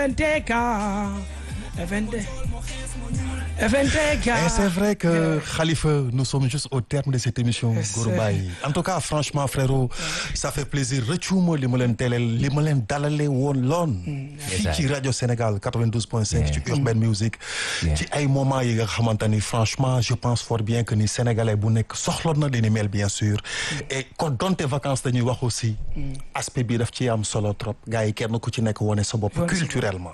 FNTK FNT FNTK Et c'est vrai que Khalifa, nous sommes juste au terme de cette émission Gourou Baye. En tout cas, franchement, frérot, ça fait plaisir. rëccuma li ma leen teeleel li ma leen dalale woon loon. fii ci rajo Sénégal 92.5 ci Urban Music. ci ay moments yi nga xamante ni franchement je pense fort bien que ni sénégalais bu nekk soxla na li ni mel bien sûr. et kon donte vacances dañuy wax aussi. aspect bi daf ci am solo trop. gars yi kenn ku ci nekk wane sa bopp culturellement.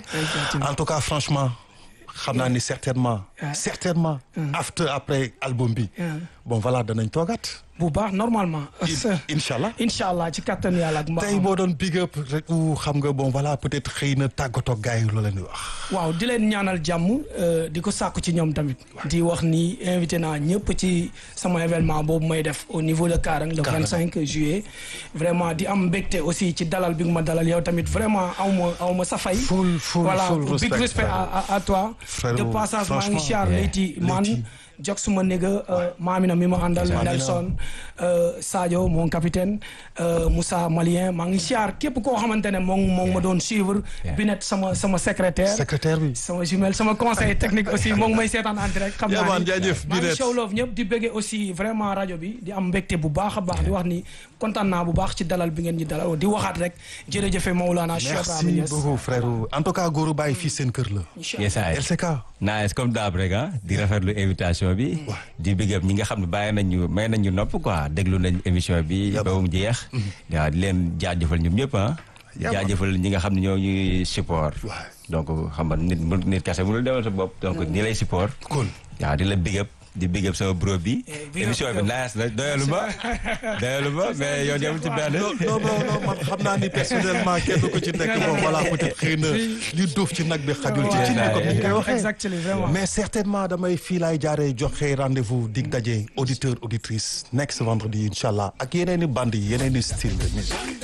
en tout cas franchement. xam naa ni certainement certainement after après album bi bon voilà danañ toogaat bu baax normalement. incha allah incha allah ci kattan yàlla ak mbaaxam. tey boo doon big up rek xam nga bon voilà peut-être xëy na tàggatoo gars yi loo leen di wax. waaw di leen ñaanal jàmm di ko sàkku ci ñoom tamit. di wax ni invité naa ñëpp ci sama événement boobu may def au niveau de Karang le 25 juillet. vraiment di am mbégte aussi ci dalal bi nga ma dalal yow tamit vraiment aw ma aw ma sa fay. full full voilà full big respect à à toi. de passage maa ngi siyaar Leyti man. jox suma néga maamina mi ma àndal Nelson Sadio mon capitaine Moussa Malien maa ngi siyaar képp koo xamante ne moom moom ma doon suivre Binet sama sama secrétaire secrétaire bi sama jumelle sama conseil technique aussi moo ngi may seetaan en direct xam naa ni jaajëf maa ngi show love ñëpp di bëggee aussi vraiment rajo bi di am mbégte bu baax a baax di wax ni kontaan naa bu baax ci dalal bi ngeen ñi dalal di waxaat rek jërëjëfe Maulana Cheikh Ibrahima merci Niass beaucoup frère en tout cas Gourou Baye fii seen kër la yes ay LCK nice comme daab rek ah di rafetlu invitation bi di big up ñi nga xam ne bàyyi nañ ñu may nañ ñu nopp quoi déglu nañ émission bi ba mu jeex waaw di leen jaajëfal ñoom ñëpp ah jaajëfal ñi nga xam ne ñoo ñuy support donc xam nga nit mu nit kese mënul demal sa bopp donc ñi lay support cool waaw di la big up di big up sama bro bi big up émission bi yow. nice na doyalu ma doyalu ma mais yow demul ci benn non non non man xam naa ni personnellement kenn ko ci nekk bon voilà peut-être xëy na li duuf ci nag bi xajul ci ci comme ni ñu koy waxee exactement vraiment mais certainement damay fii laay jaaree joxe rendez-vous dig daje auditeur auditrice next vendredi incha allah ak yeneen i bande yi yeneen i style de musique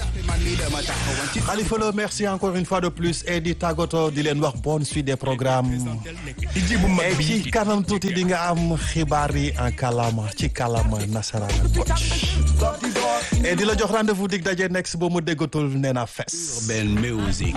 Khalifa Lo merci encore une fois de plus et di tàggatoo di leen wax bonne suite des programmes et ci kanam tuuti di nga am xibaar yi en kalama ci kalama nasaraan et di la jox rendez-vous dig daje next ba mu déggatul nee na fes Urban Music.